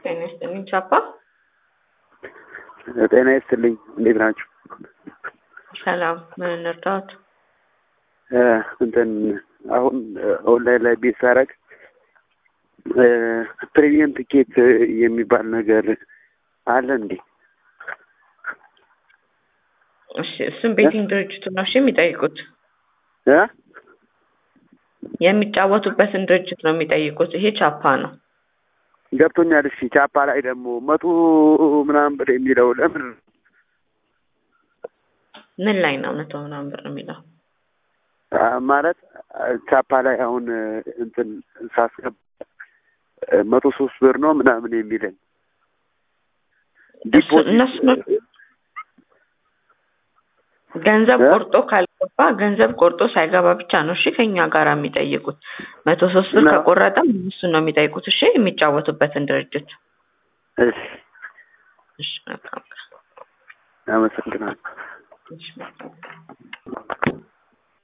ጤና ይስጥልኝ ቻፓ። ጤና ይስጥልኝ። እንዴት ናችሁ? ሰላም። ምን እንርዳዎት? እንትን አሁን ኦንላይን ላይ ቤት ሳረግ ፕሪሚየም ትኬት የሚባል ነገር አለ እንዴ? እሺ፣ እሱም ቤቲንግ ድርጅቱ ነው እሺ የሚጠይቁት እ የሚጫወቱበትን ድርጅት ነው የሚጠይቁት። ይሄ ቻፓ ነው። ገብቶኛል። እሺ ቻፓ ላይ ደግሞ መቶ ምናምን ብር የሚለው ለምን ምን ላይ ነው መቶ ምናምን ብር የሚለው? ማለት ቻፓ ላይ አሁን እንትን ሳስገባ መቶ ሶስት ብር ነው ምናምን የሚለኝ እሱ- እነሱ ነው ገንዘብ እ? ቆርጦ ካልገባ ገንዘብ ቆርጦ ሳይገባ ብቻ ነው እሺ ከኛ ጋር የሚጠይቁት። መቶ ሶስት ብር እና- ከቆረጠም እሱን ነው የሚጠይቁት እሺ የሚጫወቱበትን ድርጅት። እሺ እሺ መልካም ቀን። አመሰግናለሁ። እሺ